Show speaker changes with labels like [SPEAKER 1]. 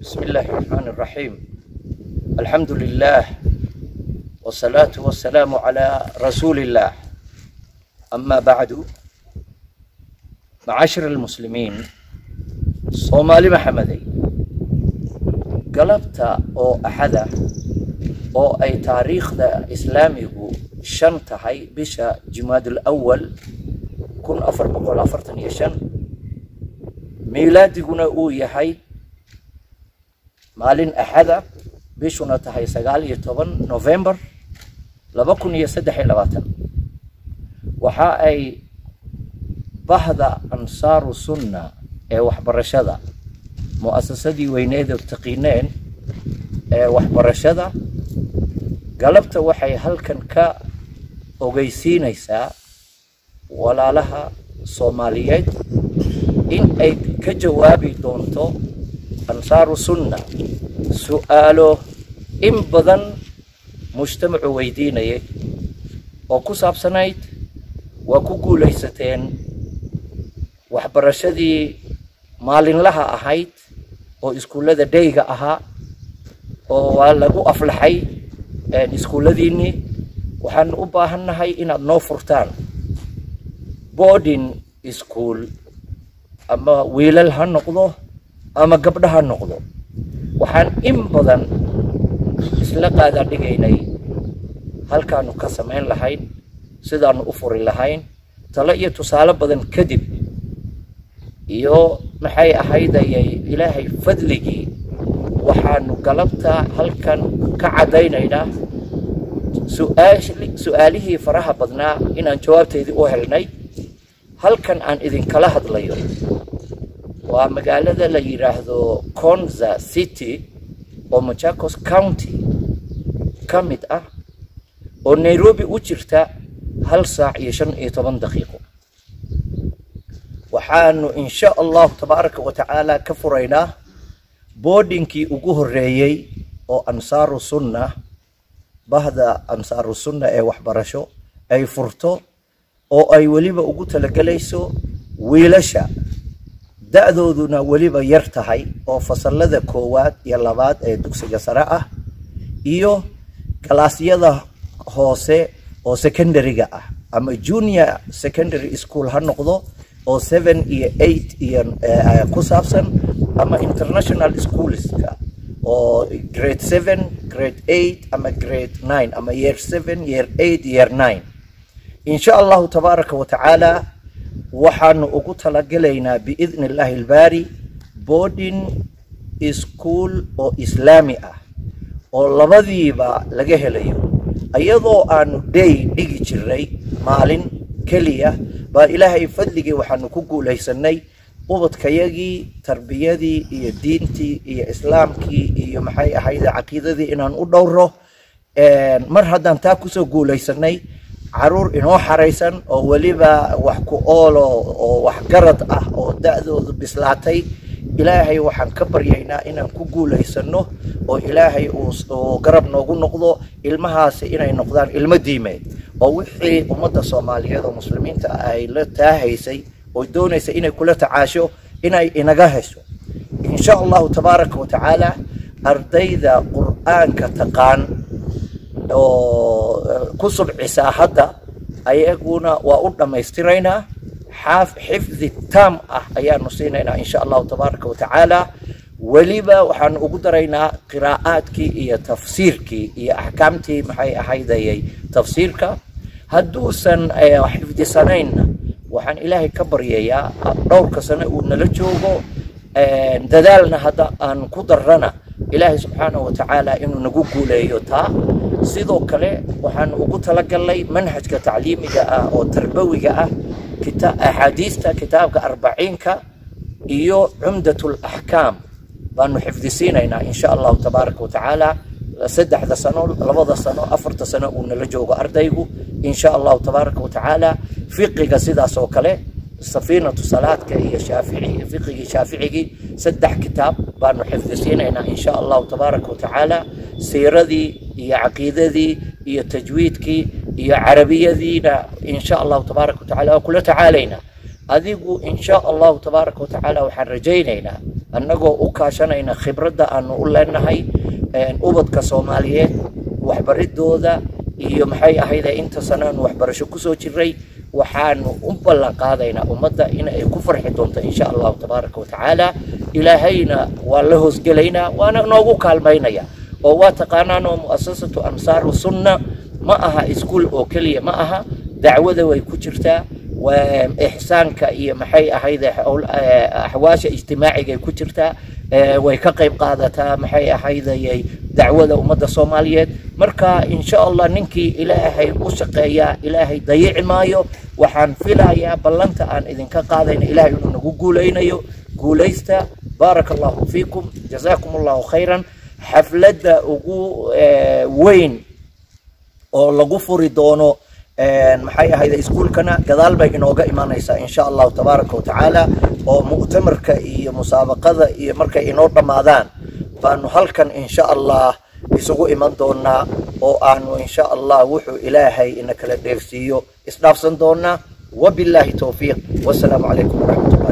[SPEAKER 1] بسم الله الرحمن الرحيم الحمد لله والصلاة والسلام على رسول الله أما بعد معاشر المسلمين صومالي محمدي قلبت أو أحدا أو أي تاريخ ذا إسلامي شنتهي بشا جماد الأول كن أفر بقول أفرتن يشن miilaadiguna uu yahay maalin axada bishuna tahay sagaal iyo toban novembar laba kun iyo saddex iyo labaatan waxa ay bahda ansaaru sunna ee waxbarashada mu'asasadii weyneed oo taqiineen ee waxbarashada galabta waxay halkan ka ogeysiinaysaa walaalaha soomaaliyeed in ay ka jawaabi doonto ansaaru sunna su'aalo in badan mujtamacu weydiinayay oo ku saabsanayd waa ku guulaysateen waxbarashadii maalinlaha ahayd oo iskuullada dhayga ahaa oo waa lagu aflaxay iskuulladiinnii waxaanu u baahannahay inaad noo furtaan boarding school ama wiilal ha noqdo ama gabdho ha noqdo waxaan in badan isla qaadaa dhigaynay halkaanu ka samayn lahayn sidaanu u furi lahayn talo iyo tusaale badan kadib iyo maxay ahaydayay ilaahay fadligii waxaanu galabta halkan ka caddaynaynaa su-aalihii faraha badnaa inaan jawaabteedii u helnay halkan aan idinkala hadlayo waa magaalada la yidhaahdo conza city oo machacos county ka mid ah oo nairobi u jirta hal saac iyo shan iyo toban daqiiqo waxaanu insha allahu tabaaraka wa tacaala ka furaynaa boodinkii ugu horreeyey oo ansaaru sunna bahda ansaaru sunna ee waxbarasho ay furto oo ay weliba ugu talagelayso wiilasha da-dooduna weliba yar tahay oo fasallada koowaad iyo labaad ee dugsiga sare ah iyo galaasyada hoose oo secondariga ah ama junior secondary school ha noqdo oo seven iyo eight iyo ku saabsan ama international schoolska oo grade seven grade eight ama grade nine ama year seven year eight year nine insha allahu tabaaraka wa tacaala waxaanu ugu talagelaynaa biidni illaahi albaari boarding school oo islaami ah oo labadiiba laga helayo iyadoo aanu day dhigi jiray maalin keliya baa ilaahay fadligii waxaanu ku guulaysanay ubadkayagii tarbiyadii iyo diintii iyo islaamkii iyo maxay ahayd caqiidadii inaan u dhowro mar haddaan taa kusoo guulaysanay caruur inoo xaraysan oo weliba wax ku oolo oo waxgarad ah oo da-doodu bislaatay ilaahay waxaan ka baryaynaa inaan ku guulaysano oo ilaahay uu garab noogu noqdo ilmahaasi inay noqdaan ilmo diimeed oo wixii ummadda soomaaliyeed oo muslimiinta ah ay la taahaysay oo doonaysa inay kula tacaasho inay inaga hesho insha allahu tabaaraka wa tacaala ardayda qur'aanka taqaan oo ku subcisaa hadda ayaguna waa u dhammaystiraynaa xaaf xifdi taam ah ayaanu siinaynaa insha allahu tabaaraka wa tacaala weliba waxaanu ugu daraynaa qiraa'aadkii iyo tafsiirkii iyo axkaamtii maxay ahaydayay tafsiirka hadduusan xifdisanaynna waxaan ilaahay ka baryayaa dhowrka sano uu nala joogo dadaalna hadda aan ku darrana ilaahay subxaanahu wa tacaala inuu nagu guuleeyo taa sidoo kale waxaanu ugu talagalnay manhajka tacliimiga ah oo tarbawiga ah axaadiista kitaabka arbaciinka iyo cumdatul axkaam baanu xifdisiinaynaa insha allahu tabaaraka wa tacaala saddexda sano labada sano afarta sano uu nala joogo ardaygu insha allahu tabaaraka wa tacaala fiqiga sidaas oo kale safiinatu salaadka iyo shaafici fiqigii shaaficigii saddex kitaab baanu xifdisiinaynaa insha allahu tabaaraka wa tacaala siiradii iyo caqiidadii iyo tajwiidkii iyo carabiyadiina insha allahu tabaaraka wa tacaala waa kula tacaalaynaa adigu insha allahu tabaaraka wa tacaala waxaan rajaynaynaa annagoo u kaashanayna khibradda aanu u leenahay ubadka soomaaliyeed waxbaridooda iyo maxay ahayde inta sanaanu waxbarasho kusoo jiray waxaanu u ballan qaadaynaa ummadda in ay ku farxi doonto insha allahu tabaaraka wa tacaala ilaahayna waa la hoosgelaynaa waana noogu kaalmaynaya oo waa taqaanaan oo mu'asasatu ansaaru sunna ma aha iskuol oo keliya ma aha dacwada way ku jirtaa ixsaanka iyo maxay ahayde axwaasha ijtimaacigay ku jirtaa way ka qayb qaadataa maxay ahaydayay dacwada ummadda soomaaliyeed marka insha allah ninkii ilaahay u shaqeeyaa ilaahay dayici maayo waxaan filayaa ballanta aan idinka qaadayna ilaahay inuu nagu guulaynayo guulaysta baaraka allahu fiikum jazaakum allahu khayran xafladda ugu weyn oo lagu furi doono maxay ahayde iskuulkana gadaal bay inooga imaanaysaa insha allahu tabaaraka watacaala oo mu'tamarka iyo musaabaqada iyo markay inoo dhammaadaan baanu halkan insha allah isugu iman doonaa oo aanu insha allah wuxuu ilaahay ina kala dheersiiyo isdhaafsan doonaa wabilaahi towfiiq wasalaamu calaykum waraxmatullah